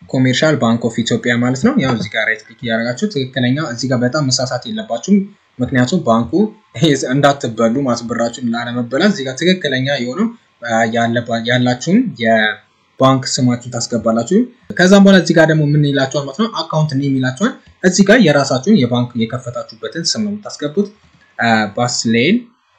ኮሜርሻል ባንክ ኦፍ ኢትዮጵያ ማለት ነው። ያው እዚህ ጋር ራይት ክሊክ እያደረጋችሁ ትክክለኛ እዚህ ጋር በጣም መሳሳት የለባችሁም። ምክንያቱም ባንኩ እንዳትበሉ ማስብራችሁን ላለመበላት እዚህ ጋር ትክክለኛ የሆነው ያላችሁን የባንክ ስማችሁን ታስገባላችሁ። ከዛም በኋላ እዚህ ጋር ደግሞ ምን ይላችኋል ማለት ነው አካውንት ኔም ይላችኋል። እዚህ ጋር የራሳችሁን የባንክ የከፈታችሁበትን ስም ነው የምታስገቡት። ባስሌል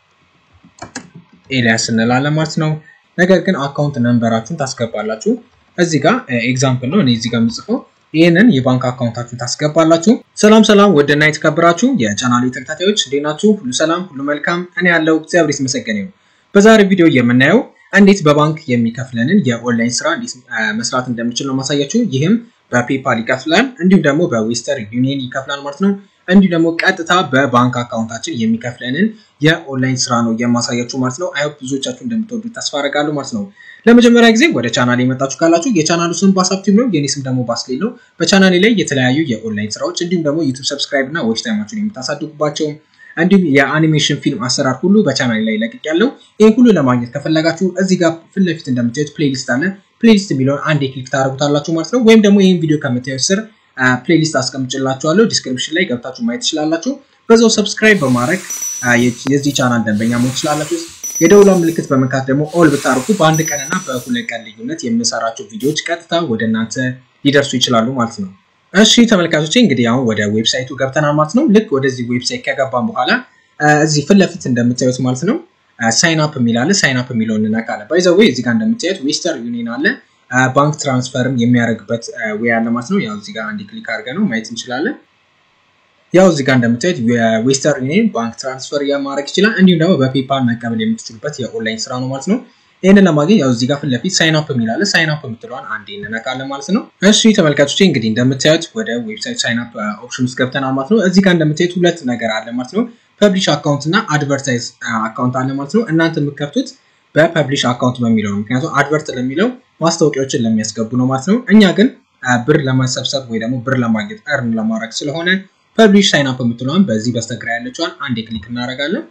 ኤልያስ እንላለን ማለት ነው። ነገር ግን አካውንት ነንበራችሁን ታስገባላችሁ። እዚህ ጋር ኤግዛምፕል ነው እኔ እዚህ ጋር የምጽፈው ይህንን የባንክ አካውንታችሁን ታስገባላችሁ። ሰላም ሰላም፣ ወደና የተከበራችሁ የቻናሌ ተከታታዮች እንዴት ናችሁ? ሁሉ ሰላም፣ ሁሉ መልካም። እኔ ያለው እግዚአብሔር ይመስገን ነው። በዛሬ ቪዲዮ የምናየው እንዴት በባንክ የሚከፍለንን የኦንላይን ስራ እንዴት መስራት እንደምችል ነው ማሳያችሁ። ይህም በፔፓል ይከፍላል፣ እንዲሁም ደግሞ በዌስተርን ዩኒየን ይከፍላል ማለት ነው። እንዲሁ ደግሞ ቀጥታ በባንክ አካውንታችን የሚከፍለንን የኦንላይን ስራ ነው የማሳያችሁ ማለት ነው። አይሆፕ ብዙዎቻችሁ እንደምትወዱ ተስፋ አደርጋለሁ ማለት ነው። ለመጀመሪያ ጊዜ ወደ ቻናል የመጣችሁ ካላችሁ የቻናሉ ስም ባሳብ ቲዩብ ነው። የኔ ስም ደግሞ ባስሌል ነው። በቻናሌ ላይ የተለያዩ የኦንላይን ስራዎች እንዲሁም ደግሞ ዩቱብ ሰብስክራይብ እና ዎች ታይማችሁን የምታሳድጉባቸው እንዲሁም የአኒሜሽን ፊልም አሰራር ሁሉ በቻናሌ ላይ ለቅቅ ያለው ይህ ሁሉ ለማግኘት ከፈለጋችሁ እዚህ ጋር ፊት ለፊት እንደምታዩት ፕሌሊስት አለ። ፕሌሊስት የሚለውን አንዴ ክሊክ ታደርጉታላችሁ ማለት ነው። ወይም ደግሞ ይህን ቪዲዮ ከምታዩት ስር ፕሌሊስት አስቀምጭላችኋለሁ ዲስክሪፕሽን ላይ ገብታችሁ ማየት ትችላላችሁ። በዛው ሰብስክራይብ በማድረግ የዚህ ቻናል ደንበኛ መሆን ትችላላችሁ። የደውሏ ምልክት በመንካት ደግሞ ኦል ብታርጉ በአንድ ቀንና በሁለት ቀን ልዩነት የምሰራቸው ቪዲዮዎች ቀጥታ ወደ እናንተ ሊደርሱ ይችላሉ ማለት ነው። እሺ ተመልካቾቼ እንግዲህ አሁን ወደ ዌብሳይቱ ገብተናል ማለት ነው። ልክ ወደዚህ ዌብሳይት ከገባን በኋላ እዚህ ፊት ለፊት እንደምታዩት ማለት ነው ሳይን አፕ የሚል አለ። ሳይን አፕ የሚለውን እንነካለን። ባይ ዘ ዌይ እዚህ ጋር እንደምታዩት ዌስተርን ዩኒየን አለ። ባንክ ትራንስፈርም የሚያደርግበት ዌይ አለ ማለት ነው። ያው እዚህ ጋር አንድ ክሊክ አድርገን ነው ማየት እንችላለን። ያው እዚህ ጋር እንደምታዩት የዌስተርን ዩኒየን ባንክ ትራንስፈር ማድረግ ይችላል። እንዲሁም ደግሞ በፔፓል መቀበል የምትችሉበት የኦንላይን ስራ ነው ማለት ነው። ይህንን ለማግኘት ያው እዚህ ጋር ፊት ለፊት ሳይን አፕ የሚላለ ሳይን አፕ የምትለዋን አንዴ እንነካለን ማለት ነው። እሺ ተመልካቾቼ እንግዲህ እንደምታዩት ወደ ዌብሳይት ሳይን አፕ ኦፕሽን ውስጥ ገብተናል ማለት ነው። እዚህ ጋር እንደምታዩት ሁለት ነገር አለ ማለት ነው። ፐብሊሽ አካውንት እና አድቨርታይዝ አካውንት አለ ማለት ነው። እናንተ የምትከፍቱት በፐብሊሽ አካውንት በሚለው ነው። ምክንያቱም አድቨርት ለሚለው ማስታወቂያዎችን ለሚያስገቡ ነው ማለት ነው። እኛ ግን ብር ለመሰብሰብ ወይ ደግሞ ብር ለማግኘት እርን ለማድረግ ስለሆነ ፐብሊሽ ሳይን አፕ የምትለዋን በዚህ በስተግራ ያለችዋን አንዴ ክሊክ እናደርጋለን።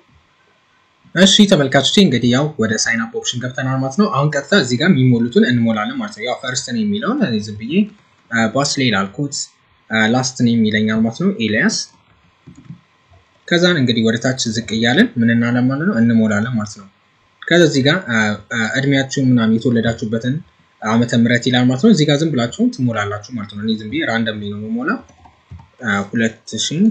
እሺ ተመልካቾቼ እንግዲህ ያው ወደ ሳይን አፕ ኦፕሽን ገብተናል ማለት ነው። አሁን ቀጥታ እዚህ ጋር የሚሞሉትን እንሞላለን ማለት ነው። ያው ፈርስት ኔም የሚለውን ዝም ብዬ ባስሌል አልኩት። ላስት ኔም ይለኛል ማለት ነው ኤልያስ። ከዛን እንግዲህ ወደ ታች ዝቅ እያለን ምን እናለን ማለት ነው እንሞላለን ማለት ነው። ከዛ እዚህ ጋር እድሜያችሁን ምናምን የተወለዳችሁበትን ዓመተ ምህረት ይላል ማለት ነው። እዚህ ጋር ዝም ብላችሁ ትሞላላችሁ ማለት ነው። እኔ ዝም ብዬ ራንደም ነው የምሞላ ሁለት ሺህ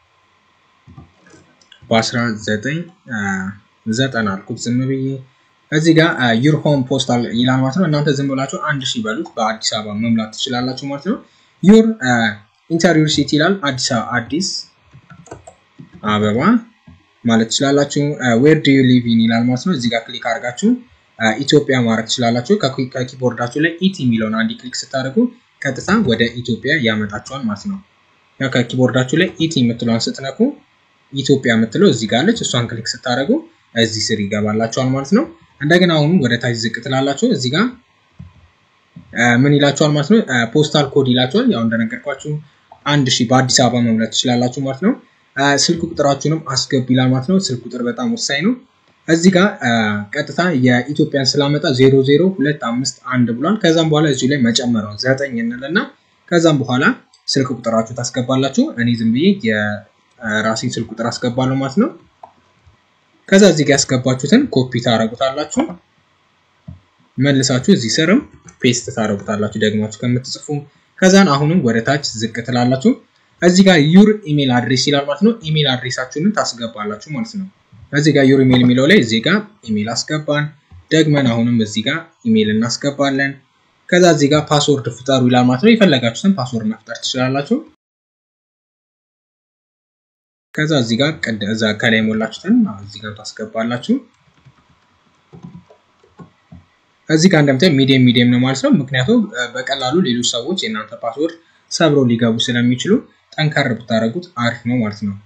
በአስራ ዘጠኝ ዘጠና አልኩት ዝም ብዬ እዚህ ጋር ዩር ሆም ፖስታል ይላል ማለት ነው። እናንተ ዝም ብላችሁ አንድ ሺህ በሉት በአዲስ አበባ መምላት ትችላላችሁ ማለት ነው። ዩር ኢንተሪዮር ሲቲ ይላል አዲስ አዲስ አበባ ማለት ትችላላችሁ። ዌር ዱ ዩ ሊቭ ኢን ይላል ማለት ነው። እዚህ ጋር ክሊክ አድርጋችሁ ኢትዮጵያ ማድረግ ትችላላችሁ። ከኪቦርዳችሁ ላይ ኢቲ የሚለውን አንድ ክሊክ ስታደርጉ ቀጥታ ወደ ኢትዮጵያ ያመጣችኋል ማለት ነው። ያው ከኪቦርዳችሁ ላይ ኢቲ የምትለውን ስትነኩ ኢትዮጵያ የምትለው እዚህ ጋር አለች። እሷን ክሊክ ስታደርጉ እዚህ ስር ይገባላችኋል ማለት ነው። እንደገና አሁንም ወደ ታች ዝቅ ትላላችሁ። እዚህ ጋር ምን ይላችኋል ማለት ነው? ፖስታል ኮድ ይላችኋል። ያው እንደነገርኳችሁ አንድ ሺህ በአዲስ አበባ መምላት ትችላላችሁ ማለት ነው። ስልክ ቁጥራችሁንም አስገቡ ይላል ማለት ነው። ስልክ ቁጥር በጣም ወሳኝ ነው። እዚህ ጋር ቀጥታ የኢትዮጵያን ስላመጣ ዜሮ ዜሮ ሁለት አምስት አንድ ብሏል። ከዛም በኋላ እዚሁ ላይ መጨመሪያውን ዘጠኝ እንልና ከዛም በኋላ ስልክ ቁጥራችሁ ታስገባላችሁ። እኔ ዝም ብዬ የራሴን ስልክ ቁጥር አስገባለሁ ማለት ነው። ከዛ እዚህ ጋር ያስገባችሁትን ኮፒ ታደርጉታላችሁ። መልሳችሁ እዚህ ስርም ፔስት ታደርጉታላችሁ ደግማችሁ ከምትጽፉ። ከዛን አሁንም ወደ ታች ዝቅ ትላላችሁ። እዚህ ጋር ዩር ኢሜል አድሬስ ይላል ማለት ነው። ኢሜል አድሬሳችሁን ታስገባላችሁ ማለት ነው። እዚህ ጋር ዩር ኢሜል የሚለው ላይ እዚህ ጋር ኢሜል አስገባን። ደግመን አሁንም እዚህ ጋር ኢሜል እናስገባለን። ከዛ እዚህ ጋር ፓስወርድ ፍጠሩ ይላል ማለት ነው። የፈለጋችሁትን ፓስወርድ መፍጠር ትችላላችሁ። ከዛ እዚህ ጋር እዛ ከላይ የሞላችሁትን እዚህ ጋር ታስገባላችሁ። እዚህ ጋር እንደምታዩት ሚዲየም ሚዲየም ነው ማለት ነው። ምክንያቱም በቀላሉ ሌሎች ሰዎች የእናንተ ፓስወርድ ሰብረው ሊገቡ ስለሚችሉ ጠንከር ብታደርጉት አሪፍ ነው ማለት ነው።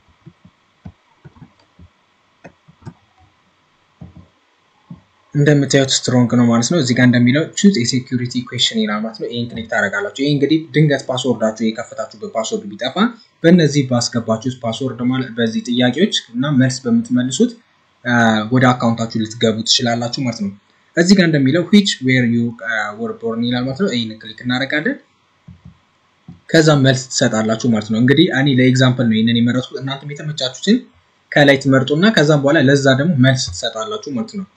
እንደምታዩት ስትሮንግ ነው ማለት ነው። እዚህ ጋር እንደሚለው ቹዝ የሴኩሪቲ ኩዌሽን ይላል ማለት ነው። ይህን ክሊክ ታደርጋላችሁ። ይህ እንግዲህ ድንገት ፓስወርዳችሁ የከፈታችሁበት ፓስወርድ ቢጠፋ በእነዚህ ባስገባችሁት ፓስወርድ ማለት በዚህ ጥያቄዎች እና መልስ በምትመልሱት ወደ አካውንታችሁ ልትገቡ ትችላላችሁ ማለት ነው። እዚህ ጋር እንደሚለው ዊች ዌር ዩ ወር ቦርን ይላል ማለት ነው። ይህን ክሊክ እናደርጋለን። ከዛ መልስ ትሰጣላችሁ ማለት ነው። እንግዲህ እኔ ለኤግዛምፕል ነው ይህንን የመረጥኩት። እናንተም የተመቻችሁትን ከላይ ትመርጡና ከዛም በኋላ ለዛ ደግሞ መልስ ትሰጣላችሁ ማለት ነው።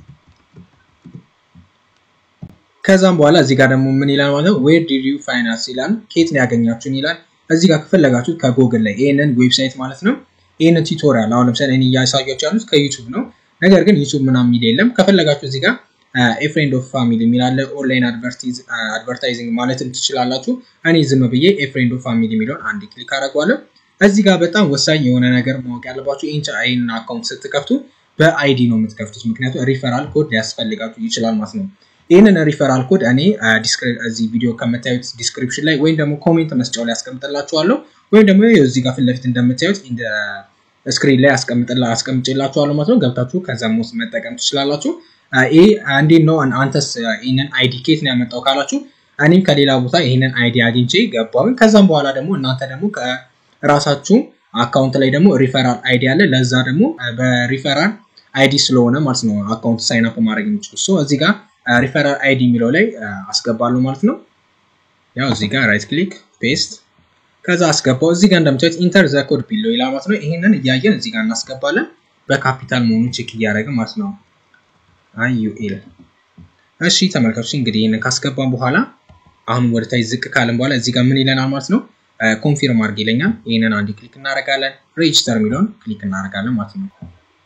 ከዛም በኋላ እዚህ ጋር ደግሞ ምን ይላል ማለት ነው ዌር ዲድ ዩ ፋይናንስ ይላል። ከየት ነው ያገኛችሁን ይላል። እዚህ ጋር ከፈለጋችሁት ከጎግል ላይ ይህንን ዌብሳይት ማለት ነው ይህንን ቱቶሪያል አሁን ለምሳሌ እኔ እያሳያችሁ ያሉት ከዩቱብ ነው። ነገር ግን ዩቱብ ምናምን የሚል የለም። ከፈለጋችሁ እዚህ ጋር ኤፍሬንድ ኦፍ ፋሚሊ የሚላለ ኦንላይን አድቨርታይዚንግ ማለትም ትችላላችሁ። እኔ ዝም ብዬ ኤፍሬንድ ኦፍ ፋሚሊ የሚለውን አንድ ክሊክ አደርገዋለሁ። እዚህ ጋር በጣም ወሳኝ የሆነ ነገር ማወቅ ያለባችሁ ይህን አካውንት ስትከፍቱ በአይዲ ነው የምትከፍቱት። ምክንያቱም ሪፈራል ኮድ ሊያስፈልጋችሁ ይችላል ማለት ነው። ይህንን ሪፈራል ኮድ እኔ እዚህ ቪዲዮ ከምታዩት ዲስክሪፕሽን ላይ ወይም ደግሞ ኮሜንት መስጫው ላይ ያስቀምጥላችኋለሁ ወይም ደግሞ እዚህ ጋር ፊት ለፊት እንደምታዩት ስክሪን ላይ አስቀምጬላችኋለሁ ማለት ነው። ገብታችሁ ከዛም ውስጥ መጠቀም ትችላላችሁ። ይህ እንዴት ነው አንተስ ይህንን አይዲ ኬት ነው ያመጣው ካላችሁ እኔም ከሌላ ቦታ ይህንን አይዲ አግኝቼ ገባሁኝ። ከዛም በኋላ ደግሞ እናንተ ደግሞ ከራሳችሁ አካውንት ላይ ደግሞ ሪፈራል አይዲ አለ። ለዛ ደግሞ በሪፈራል አይዲ ስለሆነ ማለት ነው አካውንት ሳይን አፕ ማድረግ የሚችሉ ሶ እዚህ ጋር ሪፈራል አይዲ የሚለው ላይ አስገባለሁ ማለት ነው። ያው እዚህ ጋር ራይት ክሊክ ፔስት ከዛ አስገባው። እዚህ ጋር እንደምታዩት ኢንተር ዘ ኮድ ቢሎ ይላል ማለት ነው። ይህንን እያየን እዚህ ጋር እናስገባለን። በካፒታል መሆኑ ቼክ እያደረገ ማለት ነው። አይዩኤል እሺ ተመልካቾች እንግዲህ ይህንን ካስገባን በኋላ አሁን ወደ ታች ዝቅ ካለን በኋላ እዚህ ጋር ምን ይለናል ማለት ነው። ኮንፊርም አድርግ ይለኛል። ይህንን አንድ ክሊክ እናደርጋለን። ሬጅስተር የሚለውን ክሊክ እናደርጋለን ማለት ነው።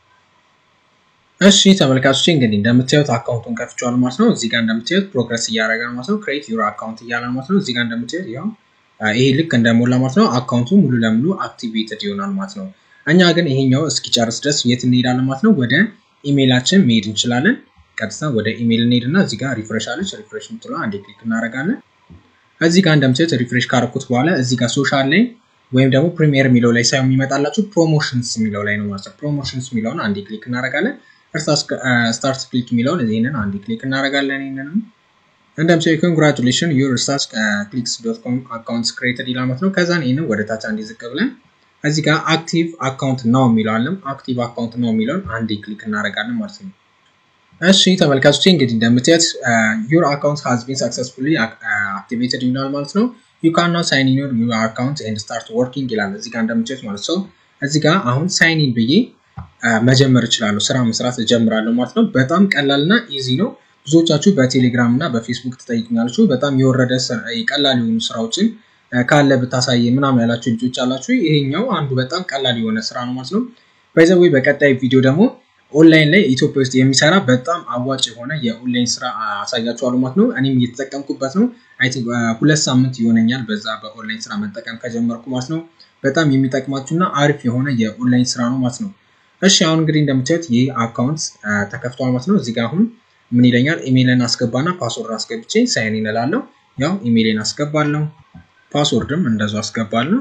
እሺ ተመልካቾች እንግዲህ እንደምታዩት አካውንቱን ከፍቼዋል ማለት ነው። እዚህ ጋር እንደምታዩት ፕሮግረስ እያደረገ ነው ማለት ነው። ክሬት ዩር አካውንት እያለ ማለት ነው። እዚህ ጋር እንደምታዩት ያው ይሄ ልክ እንደሞላ ማለት ነው አካውንቱ ሙሉ ለሙሉ አክቲቬትድ ይሆናል ማለት ነው። እኛ ግን ይሄኛው እስኪጨርስ ድረስ የት እንሄዳለን ማለት ነው? ወደ ኢሜይላችን መሄድ እንችላለን። ቀጥታ ወደ ኢሜይል እንሄድና እዚህ ጋር ሪፍሬሽ አለች። ሪፍሬሽ ምትለ አንዴ ክሊክ እናደርጋለን። እዚህ ጋር እንደምታዩት ሪፍሬሽ ካረኩት በኋላ እዚህ ጋር ሶሻል ላይ ወይም ደግሞ ፕሪሚየር የሚለው ላይ ሳይሆን የሚመጣላችሁ ፕሮሞሽንስ የሚለው ላይ ነው ማለት ነው። ፕሮሞሽንስ የሚለውን አንዴ ክሊክ እናደርጋለን። ስታርት ክሊክ የሚለውን ይህንን አንዴ ክሊክ እናደርጋለን። ይህንንም እንደምሳሌ ኮንግራቹሌሽን ዩር ስታርት ክሊክስ ዶት ኮም አካውንት ክሬትድ ይላል ማለት ነው። ከዛን ይህንን ወደ ታች አንዴ ዝቅ ብለን እዚህ ጋር አክቲቭ አካውንት ነው የሚለዋለም አክቲቭ አካውንት ነው የሚለውን አንዴ ክሊክ እናደርጋለን ማለት ነው። እሺ ተመልካቾች እንግዲህ እንደምታዩት ዩር አካውንት ሃዝ ቢን ሰክሰስፉሊ አክቲቬትድ ይላል ማለት ነው። ዩ ካን ናው ሳይን ኢን ዩር አካውንት ኤንድ ስታርት ወርኪንግ ይላል እዚህ ጋር እንደምታዩት ማለት ነው። እዚህ ጋር አሁን ሳይን ኢን ብዬ መጀመር እችላለሁ፣ ስራ መስራት እጀምራለሁ ማለት ነው። በጣም ቀላል እና ኢዚ ነው። ብዙዎቻችሁ በቴሌግራም እና በፌስቡክ ትጠይቁኛላችሁ። በጣም የወረደ ቀላል የሆኑ ስራዎችን ካለ ብታሳየ ምናምን ያላችሁ ልጆች አላችሁ። ይሄኛው አንዱ በጣም ቀላል የሆነ ስራ ነው ማለት ነው። ባይዘዌ በቀጣይ ቪዲዮ ደግሞ ኦንላይን ላይ ኢትዮጵያ ውስጥ የሚሰራ በጣም አዋጭ የሆነ የኦንላይን ስራ አሳያችኋለሁ ማለት ነው። እኔም እየተጠቀምኩበት ነው። አይ ቲንክ ሁለት ሳምንት ይሆነኛል በዛ በኦንላይን ስራ መጠቀም ከጀመርኩ ማለት ነው። በጣም የሚጠቅማችሁና አሪፍ የሆነ የኦንላይን ስራ ነው ማለት ነው። እሺ አሁን እንግዲህ እንደምታዩት ይህ አካውንት ተከፍቷል ማለት ነው። እዚህ ጋር አሁን ምን ይለኛል? ኢሜይልን አስገባና ፓስወርድ አስገብቼ ሳይን ኢን እላለሁ። ያው ኢሜይልን አስገባለሁ፣ ፓስወርድም እንደዛው አስገባለሁ።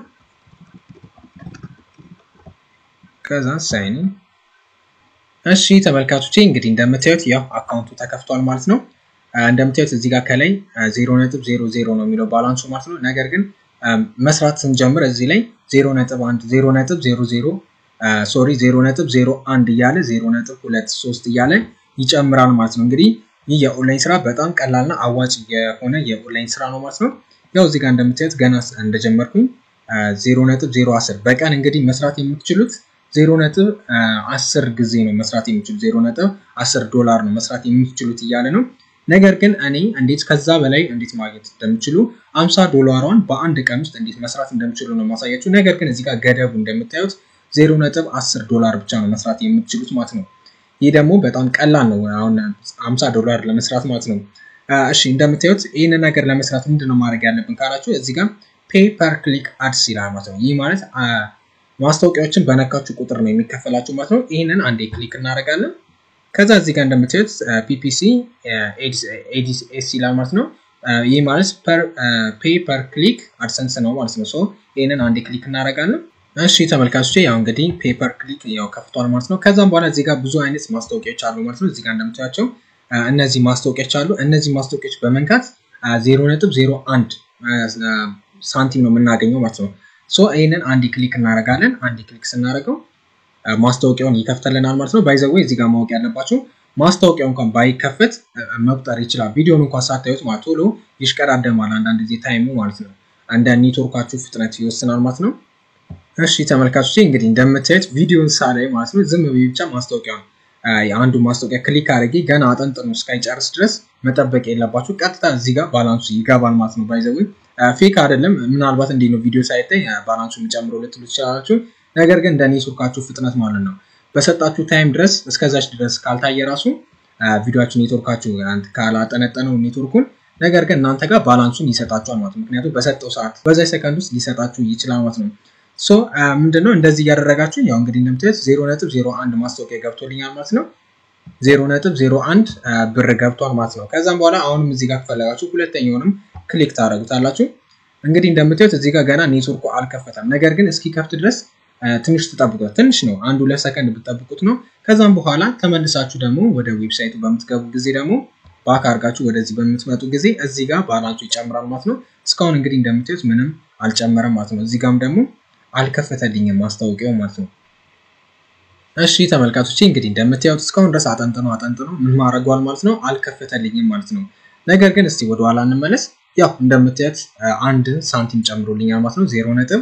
ከዛ ሳይን ኢን እሺ ተመልካቾቼ እንግዲህ እንደምታዩት ያው አካውንቱ ተከፍቷል ማለት ነው። እንደምታዩት እዚህ ጋር ከላይ ዜሮ ነጥብ ዜሮ ዜሮ ነው የሚለው ባላንሱ ማለት ነው። ነገር ግን መስራት ስንጀምር እዚህ ላይ ዜሮ ነጥብ አንድ ዜሮ ነጥብ ዜሮ ዜሮ ሶሪ ዜሮ ነጥብ ዜሮ አንድ እያለ ዜሮ ነጥብ ሁለት ሶስት እያለ ይጨምራል ማለት ነው። እንግዲህ ይህ የኦንላይን ስራ በጣም ቀላልና አዋጭ የሆነ የኦንላይን ስራ ነው ማለት ነው። ያው እዚህ ጋር እንደምታዩት ገና እንደጀመርኩኝ ዜሮ ነጥብ ዜሮ አስር በቀን እንግዲህ መስራት የምትችሉት ዜሮ ነጥብ አስር ጊዜ ነው መስራት የሚችሉት ዜሮ ነጥብ አስር ዶላር ነው መስራት የምትችሉት እያለ ነው። ነገር ግን እኔ እንዴት ከዛ በላይ እንዴት ማግኘት እንደምችሉ አምሳ ዶላሯን በአንድ ቀን ውስጥ እንዴት መስራት እንደምችሉ ነው ማሳያችሁ። ነገር ግን እዚህ ጋር ገደቡ እንደምታዩት ዜሮ ነጥብ አስር ዶላር ብቻ ነው መስራት የምትችሉት ማለት ነው። ይህ ደግሞ በጣም ቀላል ነው። አሁን አምሳ ዶላር ለመስራት ማለት ነው። እሺ እንደምታዩት ይህንን ነገር ለመስራት ምንድን ነው ማድረግ ያለብን ካላችሁ እዚህ ጋር ፔይ ፐር ክሊክ አድስ ይላል ማለት ነው። ይህ ማለት ማስታወቂያዎችን በነካችሁ ቁጥር ነው የሚከፈላችሁ ማለት ነው። ይህንን አንዴ ክሊክ እናደርጋለን። ከዛ እዚህ ጋር እንደምታዩት ፒፒሲ ኤዲኤስ ይላል ማለት ነው። ይህ ማለት ፔይ ፐር ክሊክ አድሰንስ ነው ማለት ነው። ሶ ይህንን አንዴ ክሊክ እናደርጋለን። እሺ ተመልካቾች ያው እንግዲህ ፔፐር ክሊክ ያው ከፍቷል ማለት ነው። ከዛም በኋላ እዚህ ጋር ብዙ አይነት ማስታወቂያዎች አሉ ማለት ነው። እዚህ ጋር እንደምታያቸው እነዚህ ማስታወቂያዎች አሉ። እነዚህ ማስታወቂያዎች በመንካት ዜሮ ነጥብ ዜሮ አንድ ሳንቲም ነው የምናገኘው ማለት ነው። ሶ ይህንን አንድ ክሊክ እናደርጋለን። አንድ ክሊክ ስናደርገው ማስታወቂያውን ይከፍተልናል ማለት ነው። ባይዘዌ እዚህ ጋር ማወቅ ያለባቸው ማስታወቂያው እንኳን ባይከፈት መቁጠር ይችላል። ቪዲዮን እንኳን ሳታዩት ማለት ቶሎ ይሽቀዳደማል አንዳንድ ጊዜ ታይሙ ማለት ነው። እንደ ኔትወርካችሁ ፍጥነት ይወስናል ማለት ነው። እሺ ተመልካቾች እንግዲህ እንደምታዩት ቪዲዮን ሳላይ ማለት ነው ዝም ብዬ ብቻ ማስታወቂያ የአንዱ ማስታወቂያ ክሊክ አድርጌ ገና አጠንጥኖ እስካይጨርስ ድረስ መጠበቅ የለባችሁ። ቀጥታ እዚህ ጋር ባላንሱ ይገባል ማለት ነው። ባይዘዊ ፌክ አይደለም። ምናልባት እንዴት ነው ቪዲዮ ሳይታይ ባላንሱ የሚጨምረው ልትሉ ትችላላችሁ። ነገር ግን እንደ ኔትወርካችሁ ፍጥነት ማለት ነው በሰጣችሁ ታይም ድረስ እስከዛች ድረስ ካልታየ ራሱ ቪዲዮችሁ ኔትወርካችሁ ካላጠነጠነው ኔትወርኩን ነገር ግን እናንተ ጋር ባላንሱን ይሰጣችኋል ማለት ነው። ምክንያቱም በሰጠው ሰዓት በዛ ሰከንድ ውስጥ ሊሰጣችሁ ይችላል ማለት ነው። ሶ ምንድነው እንደዚህ እያደረጋችሁ ያው እንግዲህ እንደምታዩት ዜሮ ነጥብ ዜሮ አንድ ማስታወቂያ ገብቶልኛል ማለት ነው። ዜሮ ነጥብ ዜሮ አንድ ብር ገብቷል ማለት ነው። ከዛም በኋላ አሁንም እዚህ ጋር ከፈለጋችሁ ሁለተኛውንም ክሊክ ታደርጉታላችሁ። እንግዲህ እንደምታዩት እዚህ ጋር ገና ኔትወርኩ አልከፈተም። ነገር ግን እስኪከፍት ድረስ ትንሽ ትጠብቁት። ትንሽ ነው፣ አንድ ሁለት ሰከንድ ብትጠብቁት ነው። ከዛም በኋላ ተመልሳችሁ ደግሞ ወደ ዌብሳይቱ በምትገቡ ጊዜ ደግሞ ባክ አድርጋችሁ ወደዚህ በምትመጡ ጊዜ እዚህ ጋር ባላንሱ ይጨምራል ማለት ነው። እስካሁን እንግዲህ እንደምታዩት ምንም አልጨመረም ማለት ነው። እዚህ ጋርም ደግሞ አልከፈተልኝም ማስታወቂያው ማለት ነው። እሺ ተመልካቾች እንግዲህ እንደምታዩት እስካሁን ድረስ አጠንጥኖ አጠንጥኖ ምን ማድረጓል ማለት ነው፣ አልከፈተልኝም ማለት ነው። ነገር ግን እስቲ ወደኋላ እንመለስ። ያው እንደምታዩት አንድ ሳንቲም ጨምሮልኛል ማለት ነው። ዜሮ ነጥብ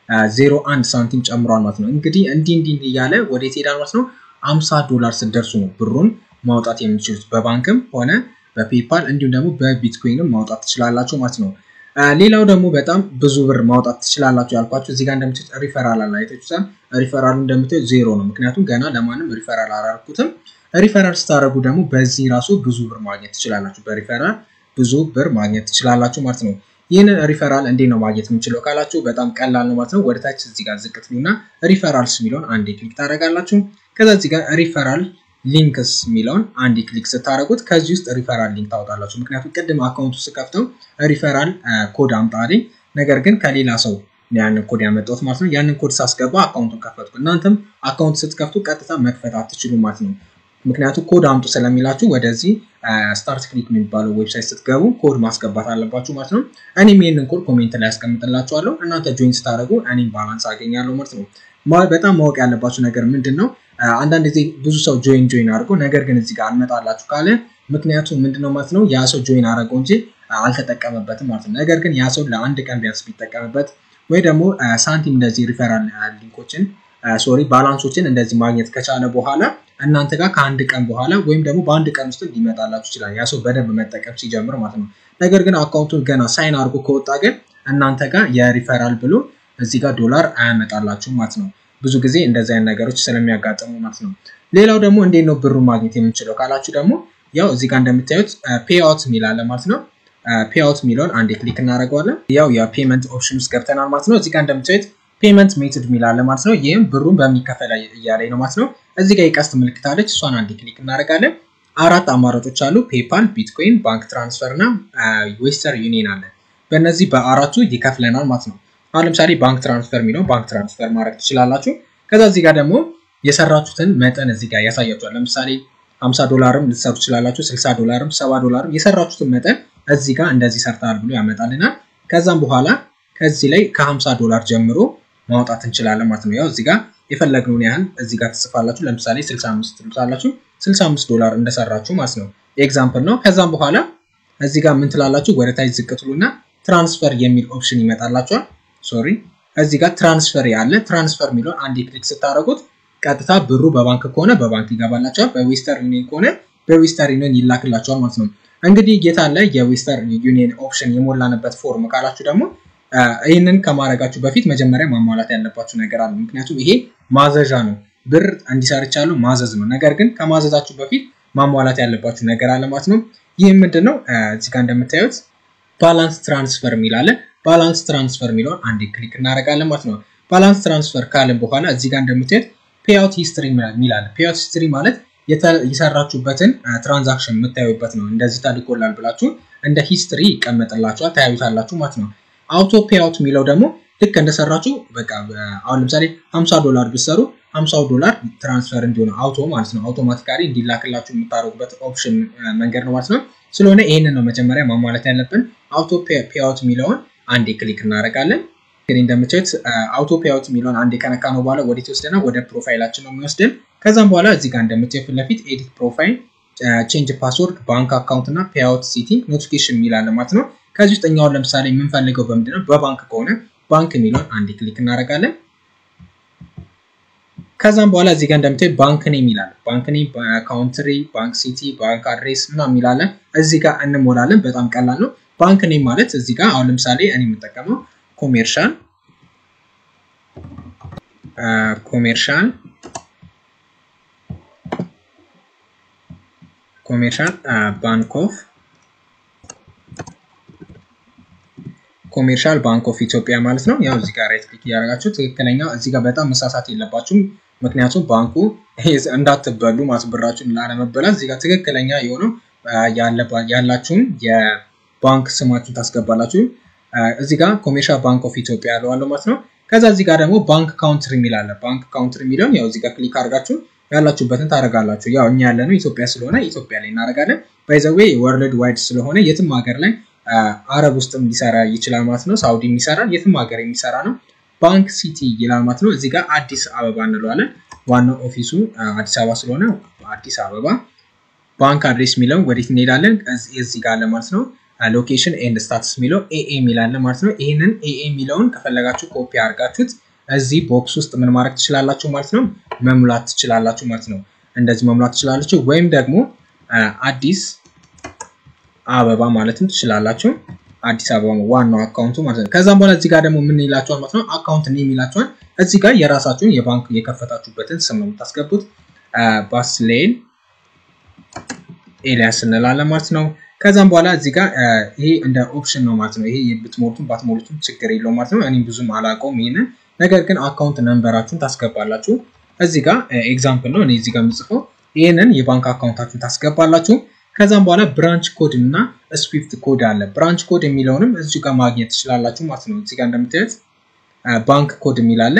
ዜሮ አንድ ሳንቲም ጨምሯል ማለት ነው። እንግዲህ እንዲህ እንዲህ እያለ ወዴት ሄዳል ማለት ነው። አምሳ ዶላር ስትደርሱ ነው ብሩን ማውጣት የምትችሉት በባንክም ሆነ በፔፓል እንዲሁም ደግሞ በቢትኮይንም ማውጣት ትችላላችሁ ማለት ነው። ሌላው ደግሞ በጣም ብዙ ብር ማውጣት ትችላላችሁ ያልኳችሁ እዚህ ጋር እንደምታዩት ሪፈራል አለ አይታችሁታል። ሪፈራሉ እንደምታዩት ዜሮ ነው፣ ምክንያቱም ገና ለማንም ሪፈራል አላደረኩትም። ሪፈራል ስታደርጉ ደግሞ በዚህ ራሱ ብዙ ብር ማግኘት ትችላላችሁ። በሪፈራል ብዙ ብር ማግኘት ትችላላችሁ ማለት ነው። ይህንን ሪፈራል እንዴት ነው ማግኘት የምችለው ካላችሁ በጣም ቀላል ነው ማለት ነው። ወደታች እዚህ ጋር ዝቅ ትሉና ሪፈራልስ የሚለውን አንዴ ክሊክ ታደርጋላችሁ። ከዛ እዚህ ጋር ሪፈራል ሊንክስ የሚለውን አንድ ክሊክ ስታደረጉት ከዚህ ውስጥ ሪፈራል ሊንክ ታወጣላችሁ። ምክንያቱም ቅድም አካውንቱ ስከፍተው ሪፈራል ኮድ አምጣልኝ፣ ነገር ግን ከሌላ ሰው ያንን ኮድ ያመጣሁት ማለት ነው። ያንን ኮድ ሳስገባ አካውንቱን ከፈትኩ። እናንተም አካውንት ስትከፍቱ ቀጥታ መክፈት አትችሉ ማለት ነው። ምክንያቱም ኮድ አምጡ ስለሚላችሁ ወደዚህ ስታርት ክሊክ የሚባለው ዌብሳይት ስትገቡ ኮድ ማስገባት አለባችሁ ማለት ነው። እኔም ይህንን ኮድ ኮሜንት ላይ ያስቀምጥላችኋለሁ። እናንተ ጆይን ስታደረጉ እኔም ባላንስ አገኛለሁ ማለት ነው። በጣም ማወቅ ያለባችሁ ነገር ምንድን ነው? አንዳንድ ጊዜ ብዙ ሰው ጆይን ጆይን አድርጎ ነገር ግን እዚህ ጋር አልመጣላችሁ ካለ ምክንያቱም ምንድነው ማለት ነው ያ ሰው ጆይን አደረገው እንጂ አልተጠቀመበትም ማለት ነው። ነገር ግን ያ ሰው ለአንድ ቀን ቢያንስ ቢጠቀምበት ወይ ደግሞ ሳንቲም እንደዚህ ሪፈራል ሊንኮችን ሶሪ ባላንሶችን እንደዚህ ማግኘት ከቻለ በኋላ እናንተ ጋር ከአንድ ቀን በኋላ ወይም ደግሞ በአንድ ቀን ውስጥ ሊመጣላችሁ ይችላል ያ ሰው በደንብ መጠቀም ሲጀምር ማለት ነው። ነገር ግን አካውንቱን ገና ሳይን አድርጎ ከወጣ ግን እናንተ ጋር የሪፈራል ብሎ እዚህ ጋር ዶላር አያመጣላችሁም ማለት ነው። ብዙ ጊዜ እንደዚህ አይነት ነገሮች ስለሚያጋጥሙ ማለት ነው። ሌላው ደግሞ እንዴት ነው ብሩ ማግኘት የምንችለው ካላችሁ ደግሞ ያው እዚህ ጋር እንደምታዩት ፔአውት የሚላለ ማለት ነው። ፔአውት የሚለውን አንዴ ክሊክ እናደርገዋለን። ያው የፔመንት ኦፕሽን ውስጥ ገብተናል ማለት ነው። እዚህ ጋር እንደምታዩት ፔመንት ሜትድ የሚላለ ማለት ነው። ይህም ብሩን በሚከፈል እያለኝ ነው ማለት ነው። እዚህ ጋር የቀስት ምልክት አለች። እሷን አንዴ ክሊክ እናደርጋለን። አራት አማራጮች አሉ። ፔፓል፣ ቢትኮይን፣ ባንክ ትራንስፈር እና ዌስተር ዩኒየን አለ። በእነዚህ በአራቱ ይከፍለናል ማለት ነው። አሁን ለምሳሌ ባንክ ትራንስፈር የሚለው ባንክ ትራንስፈር ማድረግ ትችላላችሁ። ከዛ እዚህ ጋር ደግሞ የሰራችሁትን መጠን እዚህ ጋር ያሳያችኋል። ለምሳሌ 50 ዶላርም ልትሰሩ ትችላላችሁ፣ 60 ዶላርም፣ 70 ዶላርም የሰራችሁትን መጠን እዚህ ጋር እንደዚህ ሰርተሃል ብሎ ያመጣልናል። ከዛም በኋላ ከዚህ ላይ ከ50 ዶላር ጀምሮ ማውጣት እንችላለን ማለት ነው። ያው እዚህ ጋር የፈለግነውን ያህል እዚህ ጋር ትጽፋላችሁ። ለምሳሌ 65 ትሉታላችሁ፣ 65 ዶላር እንደሰራችሁ ማለት ነው። ኤግዛምፕል ነው። ከዛም በኋላ እዚህ ጋር ምን ትላላችሁ? ወደ ታች ዝቅ ትሉና ትራንስፈር የሚል ኦፕሽን ይመጣላችኋል። ሶሪ እዚህ ጋር ትራንስፈር ያለ ትራንስፈር የሚለውን አንድ ክሊክ ስታደርጉት ቀጥታ ብሩ በባንክ ከሆነ በባንክ ይገባላቸዋል፣ በዌስተር ዩኒየን ከሆነ በዌስተር ዩኒየን ይላክላቸዋል ማለት ነው። እንግዲህ ጌታ ላይ የዌስተር ዩኒየን ኦፕሽን የሞላንበት ፎርም ካላችሁ ደግሞ ይህንን ከማድረጋችሁ በፊት መጀመሪያ ማሟላት ያለባችሁ ነገር አለ። ምክንያቱም ይሄ ማዘዣ ነው፣ ብር እንዲሰርቻሉ ማዘዝ ነው። ነገር ግን ከማዘዛችሁ በፊት ማሟላት ያለባችሁ ነገር አለ ማለት ነው። ይህ ምንድን ነው? እዚህ ጋር እንደምታዩት ባላንስ ትራንስፈር የሚላለ ባላንስ ትራንስፈር የሚለውን አንዴ ክሊክ እናደርጋለን ማለት ነው። ባላንስ ትራንስፈር ካለን በኋላ እዚህ ጋር እንደምታዩት ፔአውት ሂስትሪ የሚላለ ፔአውት ሂስትሪ ማለት የሰራችሁበትን ትራንዛክሽን የምታዩበት ነው። እንደዚህ ተልኮላል ብላችሁ እንደ ሂስትሪ ይቀመጥላችኋል፣ ታያዩታላችሁ ማለት ነው። አውቶ ፔአውት የሚለው ደግሞ ልክ እንደሰራችሁ በቃ አሁን ለምሳሌ 50 ዶላር ብትሰሩ 50 ዶላር ትራንስፈር እንዲሆነ አውቶ ማለት ነው አውቶማቲካሊ እንዲላክላችሁ የምታደርጉበት ኦፕሽን መንገድ ነው ማለት ነው። ስለሆነ ይህንን ነው መጀመሪያ ማሟላት ያለብን። አውቶ ፔአውት የሚለውን አንዴ ክሊክ እናደርጋለን። እንግዲህ እንደምታዩት አውቶ ፔአውት የሚለውን አንዴ ከነካ ነው በኋላ ወዴት ይወስደናል? ወደ ፕሮፋይላችን ነው የሚወስደን። ከዛም በኋላ እዚህ ጋር እንደምታዩት ፊት ለፊት ኤዲት ፕሮፋይል፣ ቼንጅ ፓስወርድ፣ ባንክ አካውንት እና ፔአውት ሴቲንግ ኖቲፊኬሽን የሚላለ ማለት ነው። ከዚህ ውስጥ እኛውን ለምሳሌ የምንፈልገው በምንድነው በባንክ ከሆነ ባንክ የሚለውን አንድ ክሊክ እናደርጋለን። ከዛም በኋላ እዚህ ጋር እንደምታዩ ባንክ ኔም ይላል። ባንክ ኔም፣ ካውንትሪ፣ ባንክ ሲቲ፣ ባንክ አድሬስ ምናምን ይላለን። እዚህ ጋር እንሞላለን። በጣም ቀላል ነው። ባንክ ኔም ማለት እዚህ ጋር አሁን ለምሳሌ እኔ የምጠቀመው ኮሜርሻል ኮሜርሻል ኮሜርሻል ባንክ ኦፍ ኮሜርሻል ባንክ ኦፍ ኢትዮጵያ ማለት ነው። ያው እዚህ ጋር ራይት ክሊክ እያደረጋችሁ ትክክለኛ እዚህ ጋር በጣም መሳሳት የለባችሁም። ምክንያቱም ባንኩ እንዳትበሉ ማስብራችሁን ላለመበላት እዚህ ጋር ትክክለኛ የሆነው ያላችሁን የባንክ ስማችሁን ታስገባላችሁ። እዚህ ጋር ኮሜርሻል ባንክ ኦፍ ኢትዮጵያ ያለዋለሁ ማለት ነው። ከዛ እዚህ ጋር ደግሞ ባንክ ካውንትሪ የሚላለ ባንክ ካውንትሪ የሚለውን ያው እዚህ ጋር ክሊክ አድርጋችሁ ያላችሁበትን ታደርጋላችሁ። ያው እኛ ያለነው ኢትዮጵያ ስለሆነ ኢትዮጵያ ላይ እናደርጋለን። ባይዘዌ ወርልድ ዋይድ ስለሆነ የትም ሀገር ላይ አረብ ውስጥም ሊሰራ ይችላል ማለት ነው። ሳውዲ የሚሰራ የትም ሀገር የሚሰራ ነው። ባንክ ሲቲ ይላል ማለት ነው። እዚህ ጋር አዲስ አበባ እንለዋለን። ዋናው ኦፊሱ አዲስ አበባ ስለሆነ አዲስ አበባ። ባንክ አድሬስ የሚለውን ወዴት እንሄዳለን? እዚህ ጋር አለ ማለት ነው። ሎኬሽን ኤንድ ስታትስ የሚለው ኤኤ የሚላለ ማለት ነው። ይህንን ኤኤ የሚለውን ከፈለጋችሁ ኮፒ አድርጋችሁት እዚህ ቦክስ ውስጥ ምን ማድረግ ትችላላችሁ ማለት ነው፣ መሙላት ትችላላችሁ ማለት ነው። እንደዚህ መሙላት ትችላላችሁ። ወይም ደግሞ አዲስ አበባ ማለትም ትችላላችሁ። አዲስ አበባ ዋናው አካውንቱ ማለት ነው። ከዛም በኋላ እዚህ ጋር ደግሞ ምን ይላችኋል ማለት ነው፣ አካውንት ኔም ይላችኋል። እዚህ ጋር የራሳችሁን የባንክ የከፈታችሁበትን ስም ነው የምታስገቡት። ባስሌል ኤልያስ እንላለን ማለት ነው። ከዛም በኋላ እዚህ ጋር ይሄ እንደ ኦፕሽን ነው ማለት ነው። ይሄ ብትሞሉትም ባትሞሉትም ችግር የለው ማለት ነው። እኔም ብዙም አላውቀውም ይሄንን ነገር ግን አካውንት ነንበራችሁን ታስገባላችሁ። እዚህ ጋር ኤግዛምፕል ነው እኔ እዚህ ጋር የምጽፈው ይህንን የባንክ አካውንታችሁን ታስገባላችሁ። ከዛም በኋላ ብራንች ኮድ እና ስዊፍት ኮድ አለ። ብራንች ኮድ የሚለውንም እዚህ ጋር ማግኘት ትችላላችሁ ማለት ነው። እዚህ ጋር እንደምታዩት ባንክ ኮድ የሚላለ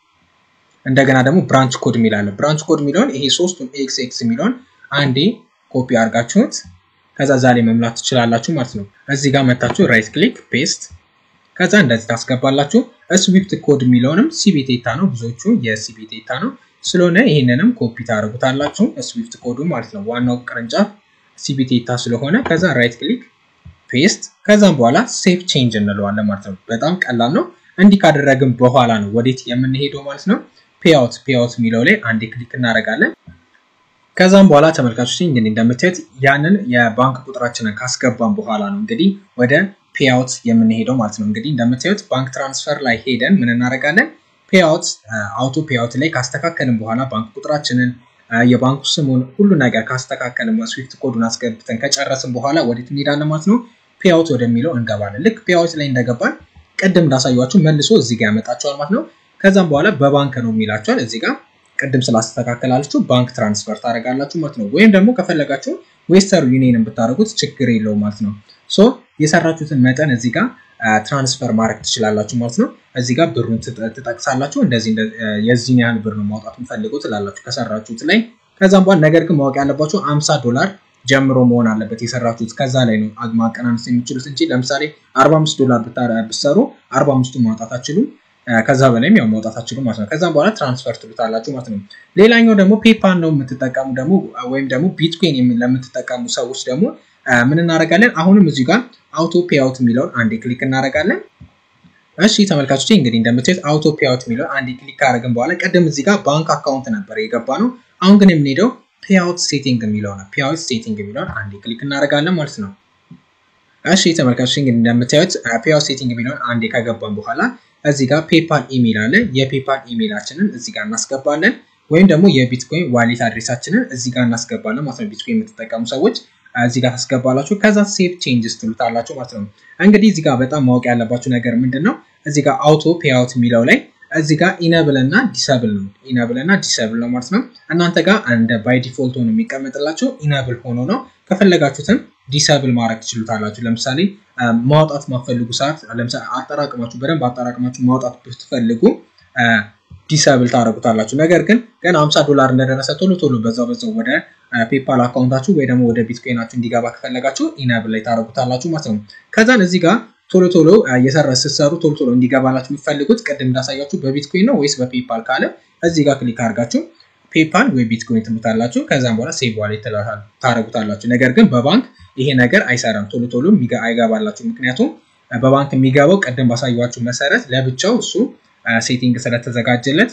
እንደገና ደግሞ ብራንች ኮድ የሚላለ ብራንች ኮድ የሚለውን ይሄ ሶስቱን ኤክስ ኤክስ የሚለውን አንዴ ኮፒ አድርጋችሁት ከዛ ዛሬ መሙላት ትችላላችሁ ማለት ነው። እዚህ ጋር መታችሁ ራይት ክሊክ ፔስት ከዛ እንደዚህ ታስገባላችሁ። ስዊፍት ኮድ የሚለውንም ሲቢቴታ ነው፣ ብዙዎቹ የሲቢቴታ ነው ስለሆነ ይህንንም ኮፒ ታደርጉታላችሁ። ስዊፍት ኮዱ ማለት ነው። ዋናው ቅርንጫፍ ሲቢቴታ ስለሆነ ከዛ ራይት ክሊክ ፔስት፣ ከዛም በኋላ ሴፍ ቼንጅ እንለዋለን ማለት ነው። በጣም ቀላል ነው። እንዲህ ካደረግን በኋላ ነው ወዴት የምንሄደው ማለት ነው። ፔአውት ፔአውት የሚለው ላይ አንዴ ክሊክ እናደርጋለን። ከዛም በኋላ ተመልካቾች እንግዲህ እንደምታዩት ያንን የባንክ ቁጥራችንን ካስገባን በኋላ ነው እንግዲህ ወደ ፔአውት የምንሄደው ማለት ነው። እንግዲህ እንደምታዩት ባንክ ትራንስፈር ላይ ሄደን ምን እናደርጋለን? ፔአውት አውቶ ፔአውት ላይ ካስተካከልን በኋላ ባንክ ቁጥራችንን የባንኩ ስሙን ሁሉ ነገር ካስተካከልን ስዊፍት ኮዱን አስገብተን ከጨረስን በኋላ ወዴት እንሄዳለን ማለት ነው? ፔአውት ወደሚለው እንገባለን። ልክ ፔአውት ላይ እንደገባን ቅድም እንዳሳያችሁ መልሶ እዚህ ጋር ያመጣቸዋል ማለት ነው። ከዛም በኋላ በባንክ ነው የሚላቸዋል እዚህ ጋር ቅድም ስላስተካከላችሁ ባንክ ትራንስፈር ታደርጋላችሁ ማለት ነው። ወይም ደግሞ ከፈለጋችሁ ዌስተርን ዩኒየን ብታደርጉት ችግር የለው ማለት ነው። ሶ የሰራችሁትን መጠን እዚህ ጋር ትራንስፈር ማድረግ ትችላላችሁ ማለት ነው። እዚህ ጋር ብሩን ትጠቅሳላችሁ። እንደዚህ የዚህን ያህል ብር ነው ማውጣት የምፈልገው ትላላችሁ ከሰራችሁት ላይ። ከዛም በኋላ ነገር ግን ማወቅ ያለባችሁ አምሳ ዶላር ጀምሮ መሆን አለበት የሰራችሁት ከዛ ላይ ነው ማቀናነስ የሚችሉት እንጂ ለምሳሌ 45 ዶላር ብትሰሩ 45ቱ ማውጣት አችሉም። ከዛ በላይም ያው ማውጣት አችሉም ማለት ነው። ከዛም በኋላ ትራንስፈር ትሉታላችሁ ማለት ነው። ሌላኛው ደግሞ ፔፓል ነው የምትጠቀሙ ደግሞ ወይም ደግሞ ቢትኮይን ለምትጠቀሙ ሰዎች ደግሞ ምን እናደርጋለን? አሁንም እዚህ ጋር አውቶ ፔአውት የሚለውን አንዴ ክሊክ እናደርጋለን። እሺ ተመልካቾች እንግዲህ እንደምታዩት አውቶ ፔአውት የሚለውን አንዴ ክሊክ ካደረግን በኋላ ቀደም እዚህ ጋር ባንክ አካውንት ነበር የገባ ነው። አሁን ግን የምንሄደው ፔአውት ሴቲንግ የሚለው ነው። ፔአውት ሴቲንግ የሚለውን አንዴ ክሊክ እናደርጋለን ማለት ነው። እሺ ተመልካቾች እንግዲህ እንደምታዩት ፔአውት ሴቲንግ የሚለውን አንዴ ከገባን በኋላ እዚህ ጋር ፔፓል ኢሜል አለ። የፔፓል ኢሜላችንን እዚህ ጋር እናስገባለን፣ ወይም ደግሞ የቢትኮይን ዋሌት አድሬሳችንን እዚህ ጋር እናስገባለን ማለት ነው። ቢትኮይን የምትጠቀሙ ሰዎች እዚህ ጋር ታስገባላችሁ። ከዛ ሴቭ ቼንጅስ ትሉታላችሁ ማለት ነው። እንግዲህ እዚህ ጋር በጣም ማወቅ ያለባችሁ ነገር ምንድን ነው? እዚህ ጋር አውቶ ፔአውት የሚለው ላይ እዚህ ጋር ኢነብል እና ዲሰብል ነው። ኢነብል እና ዲሰብል ነው ማለት ነው። እናንተ ጋር እንደ ባይ ዲፎልት ሆኖ የሚቀመጥላችሁ ኢነብል ሆኖ ነው። ከፈለጋችሁትም ዲሰብል ማድረግ ትችሉታላችሁ። ለምሳሌ ማውጣት ማፈልጉ ሰዓት ለምሳሌ አጠራቅማችሁ በደንብ አጠራቅማችሁ ማውጣት ብትፈልጉ ዲሰብል ታደረጉታላችሁ። ነገር ግን ገና 50 ዶላር እንደደረሰ ቶሎ ቶሎ በዛው በዛው ወደ ፔፓል አካውንታችሁ ወይ ደግሞ ወደ ቢትኮይናችሁ እንዲገባ ከፈለጋችሁ ኢነብል ላይ ታደረጉታላችሁ ማለት ነው። ከዛን እዚህ ጋር ቶሎ ቶሎ የሰራ ስትሰሩ ቶሎ ቶሎ እንዲገባላችሁ የምትፈልጉት ቅድም እንዳሳያችሁ በቢትኮይን ነው ወይስ በፔፓል ካለ እዚህ ጋር ክሊክ አድርጋችሁ ፔፓል ወይ ቢትኮይን ትሉታላችሁ። ከዛም በኋላ ሴቭ ዋሌት ታደረጉታላችሁ። ነገር ግን በባንክ ይሄ ነገር አይሰራም፣ ቶሎ ቶሎ አይገባላችሁ። ምክንያቱም በባንክ የሚገባው ቅድም ባሳያችሁ መሰረት ለብቻው እሱ ሴቲንግ ስለተዘጋጀለት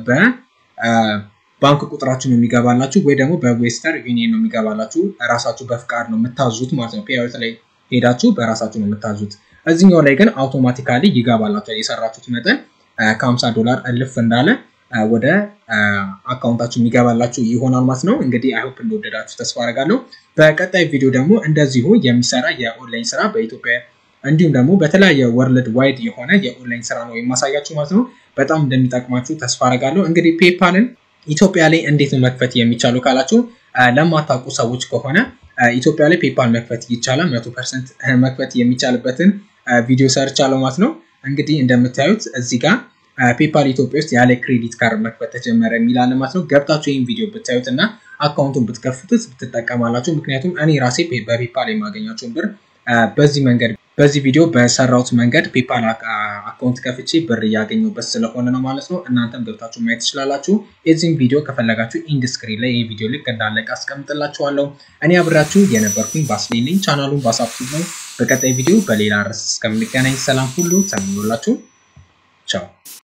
በባንክ ቁጥራችሁ ነው የሚገባላችሁ፣ ወይ ደግሞ በዌስተር ዩኒየን ነው የሚገባላችሁ። ራሳችሁ በፍቃድ ነው የምታዙት ማለት ነው። ፔአውት ላይ ሄዳችሁ በራሳችሁ ነው የምታዙት። እዚኛው ላይ ግን አውቶማቲካሊ ይገባላችኋል። የሰራችሁት መጠን ከ50 ዶላር እልፍ እንዳለ ወደ አካውንታችሁ የሚገባላችሁ ይሆናል ማለት ነው። እንግዲህ አይሆፕ እንደወደዳችሁ ተስፋ አደርጋለሁ። በቀጣይ ቪዲዮ ደግሞ እንደዚሁ የሚሰራ የኦንላይን ስራ በኢትዮጵያ እንዲሁም ደግሞ በተለያየ ወርልድ ዋይድ የሆነ የኦንላይን ስራ ነው የማሳያችሁ ማለት ነው። በጣም እንደሚጠቅማችሁ ተስፋ አደርጋለሁ። እንግዲህ ፔፓልን ኢትዮጵያ ላይ እንዴት ነው መክፈት የሚቻሉ ካላችሁ ለማታውቁ ሰዎች ከሆነ ኢትዮጵያ ላይ ፔፓል መክፈት ይቻላል። መቶ ፐርሰንት መክፈት የሚቻልበትን ቪዲዮ ሰርቻለሁ ማለት ነው። እንግዲህ እንደምታዩት እዚህ ጋር ፔፓል ኢትዮጵያ ውስጥ ያለ ክሬዲት ካርድ መክፈት ተጀመረ የሚላለ ማለት ነው። ገብታችሁ ይህን ቪዲዮ ብታዩት እና አካውንቱን ብትከፍቱት ብትጠቀማላችሁ። ምክንያቱም እኔ ራሴ በፔፓል የማገኛቸውን ብር በዚህ መንገድ በዚህ ቪዲዮ በሰራሁት መንገድ ፔፓል አካውንት ከፍቼ ብር እያገኘሁበት ስለሆነ ነው ማለት ነው። እናንተም ገብታችሁ ማየት ትችላላችሁ። የዚህም ቪዲዮ ከፈለጋችሁ ኢንድ ስክሪን ላይ ይህ ቪዲዮ ልክ እንዳለቀ አስቀምጥላችኋለሁ። እኔ አብራችሁ የነበርኩኝ ባስሌን ነኝ። ቻናሉን ባሳብቱ ነው። በቀጣይ ቪዲዮ በሌላ ርዕስ እስከምንገናኝ ሰላም ሁሉ ተመኞላችሁ። ቻው